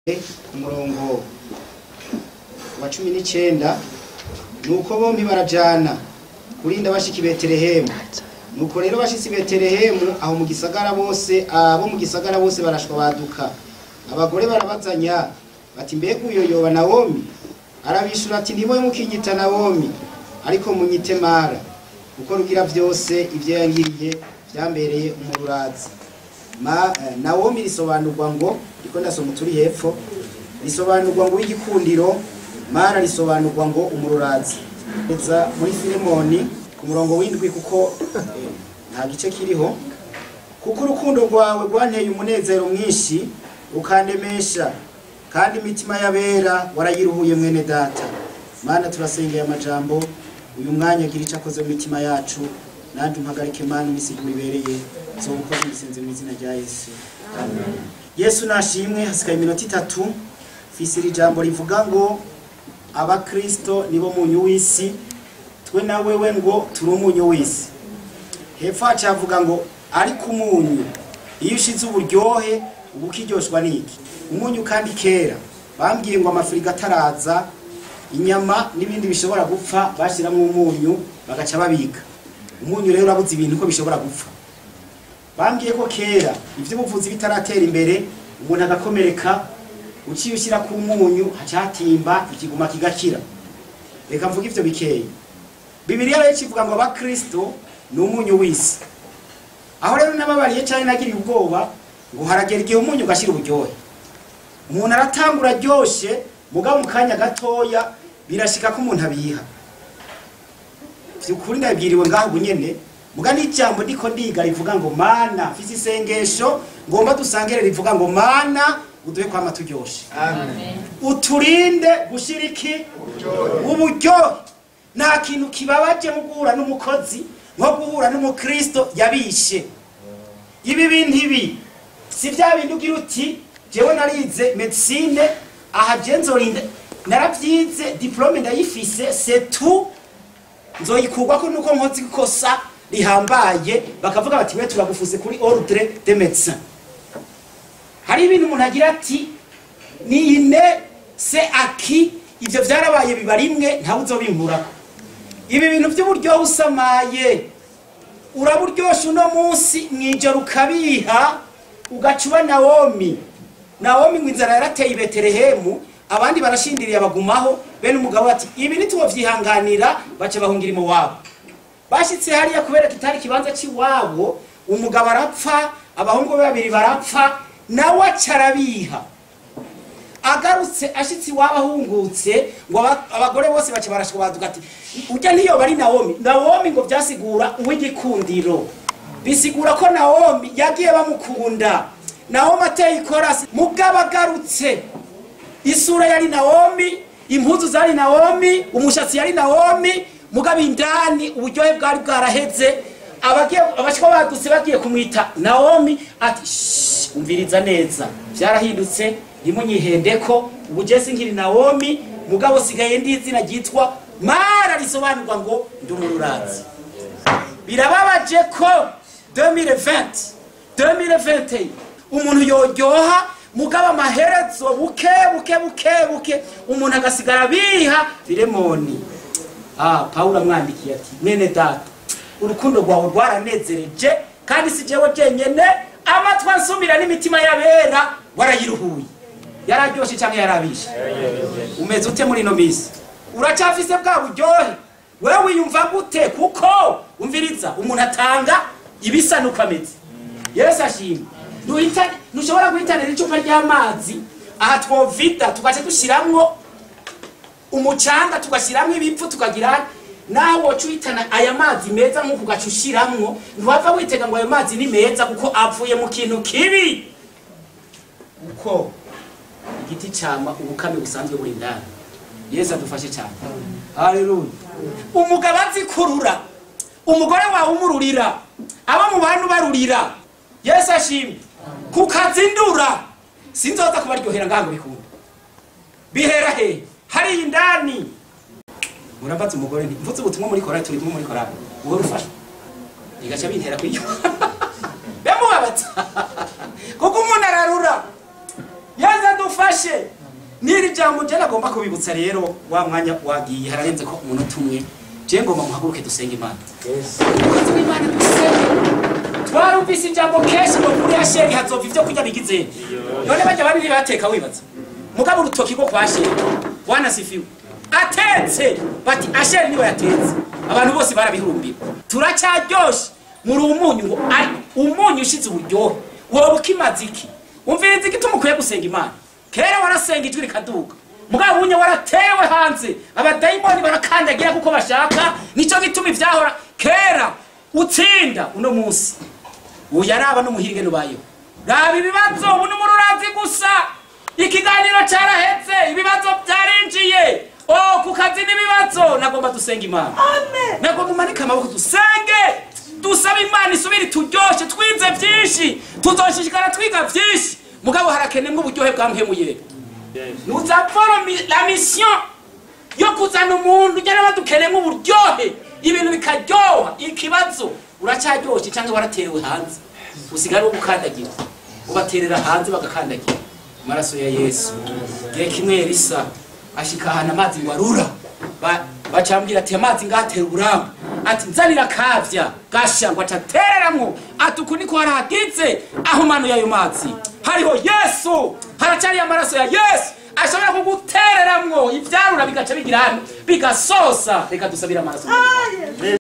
ku murongo wa cumi n'icyenda ni uko bombi barajana kurinda bashika i betelehemu nuko rero bashitse i betelehemu aho mu gisagara bose abo mu gisagara bose barashwa baduka abagore barabazanya bati mbega uyo yoba nawomi arabishura ati ntiboye mukinyita nawomi ariko munyite mara kuko rugira byose ibyo yangiriye byambereye umururazi Ma, eh, nawomi risobanurwa ngo riko ndasoma turi hepfo risobanurwa ngo w'igikundiro mara risobanurwa ngo umururazi eza muri filemoni ku murongo w'indwi kuko eh, nta gice kiriho kuko urukundo rwawe rwanteye umunezero mwinshi ukandemesha kandi imitima y'abera warayiruhuye mwene data mana turasengeye amajambo uyu mwanya agira icyo akoze mu mitima yacu nanjye umpagarike mana imisiguro ibereye zobukoze ibisenze mu izina rya yesu yesu nashimwe hasigaye iminota itatu fisi iri jambo rivuga ngo abakristo nibo munyu w'isi twe na wewe ngo turi umunyu w'isi hepfo haca havuga ngo ariko umunyu iyo ushize uburyohe uba ukiryoshwa n'iki umunyu kandi kera bambwiye ngo amafirigo ataraza inyama n'ibindi bishobora gupfa bashyiramo umunyu bagaca babika umunyu rero urabuze ibintu ko bishobora gupfa bambwiye ko kera iby'ubuvuzi bitaratera imbere umuntu agakomereka uciye ushyira ku munyu haca hatimba ikiguma kigakira reka mvuge ibyo bikeya bibiriya rero kivuga ngo abakristo ni umunyu w'isi aho rero nababariye cyane nagiriye ubwoba ngo haragera igihe umunyu ugashyira uburyohe umuntu aratangura aryoshye mugabo mu kanya gatoya birashika ko umuntu abiha byukuri ndabwiriwe ngaho ubu nyene muga n'ijambo ndiko ndiga rivuga ngo mana mfise isengesho ngomba dusangere rivuga ngo mana uduhe kwama turyoshe uturinde gushira iki uburyohe nta kintu kibabaje mu guhura n'umukozi nko guhura n'umukristo yabishe ibi bintu ibi si bya bindi ugira uti jewe narize medicine aha je nzorinda naravyize diplome ndayifise c'est tout nzoyikurwako nuko nkoze ikosa rihambaye bakavuga bati we turagufuse kuri ordre de médecin hari ibintu umuntu agira ati ni ine se aki ivyo vyarabaye biba rimwe ntawe uzobinkurako ibi bintu by'uburyohe usamaye uraburyosha uno munsi mwijoro ukabiha ugaca uba nawomi nawomi ngo inzara yarateye i betelehemu abandi barashindiriye abagumaho bene umugabo ati ibi ntitubavyihanganira baca bahungira iwabo bashitse hariya kubera kitari ikibanza c'iwabo umugabo arapfa abahungu be babiri barapfa nawe aca arabiha agarutse ashitse iwabo ahungutse ngo aba- abagore bose baca barashwa baduga ati urya ntiyoba ari nawomi nawomi ngo vyasigura uw'igikundiro bisigura ko nawomi yagiye bamukunda nawomi ateye ikorasi mugabo agarutse isura yari nawomi impuzu zari nawomi umushatsi yari nawomi mugabo indani uburyohe bwari bwaraheze abagiye abashwa badutse bagiye kumwita nawomi ati "Shh, umviriza neza byarahindutse ntimunyihendeko ubu je sinkiri nawomi mugabo sigaye ndi izina ryitwa mara risobanurwa ngo ndi umururazi birababaje ko 2020 2021 umuntu yoryoha mugabo amaherezo buke buke buke buke umuntu agasigara biha filemoni ah pawulo amwandikiye ati mwene data urukundo rwawe rwaranezereje kandi si jewe jenyene amatwi ansumira n'imitima y'abera warayiruhuye yararyoshe cyangwa yarabishe umeze ute muri ino minsi uracyafise bwa buryohe wewe wiyumva gute kuko umviriza umuntu atanga ibisa nuko ameze yesu ashimwe Ntuhita- ntushobora guhitanira icupa ry'amazi aha twovida tugaca dushiramwo umucanga tugashiramwo ibipfu tukagira nawe woca uhitana aya mazi meza nk'uku ugaca ushiramwo ntiwava witega ngo ayo mazi ni meza kuko avuye mu kintu kibi uko igiti cama ubukame busanzwe buri indani yesu adufashe cyane haleluya umugabo azikurura umugore wawe umururira abo mu bantu barurira yesu ashimwe kukazindura sinzoza kubaryohera ngango bikunda bihera he hariya indani murabaza umugore nti mvutse ubutumwa muri korali turi kumwe muri korali wowe rufasha igaca bintera kwiyuma bemubabaza kuko umuntu ararura yaza dufashe ryoshe n'iri jambo je nagomba kubibutsa rero wa mwanya wagiye hararenze ko umunota umwe je ngomba muhaguruke dusenge imana umukozi w'imana dusenge twarumvise ijambo kenshi ngo kuri asheri hazova ivyo kurya bigize none bajya babiri bateka wibaza mugabo urutoki rwo kwa sheri wanasifiwe atetse bati asheri niwe yatetse abantu bose barabihurumbira turacyaryoshe muri umunyu ngo ari umunyu ushize uburyohe wowe ukimaze iki umviriza igituma ukwiye gusenga imana kera warasenga ijwi rikaduka mugabo bunye waratewe hanze abadayimoni barakandagira kuko bashaka nicyo gituma ivyahora kera utsinda uno munsi ubu yaraba n'umuhirige nubayeho raba ibibazo ubu ni umururazi gusa ikiganiro cyarahetse ibibazo byarinjiye o ku kazi n'ibibazo nagomba dusenga imana nagomba umanike amaboko dusenge dusaba imana isubire turyoshe twize byinshi tuzoshishikara twiga byinshi mugabo harakenemwa uburyohe bwa muhemuye nuzavoro la mission yo kuzana umuntu ujya badukenemo uburyohe ibintu bikaryoha ikibazo uracyaryoshe cyangwa waraterewe hanze usigara wo gukandagira ubaterera hanze bagakandagira amaraso ya yesu gihe kimwe elisa ashika ahantu amazi ngo arura Ba- bacambwira ati amazi ngatera uburambe ati nzanira kavya gasha ngo acatereramwo ati uku niko haragize aho mano y'ayo mazi hariho yesu haracari amaraso ya yesu ashobora kugutereramwo ivyarura bigaca bigira hano bigasosa reka dusabire amaraso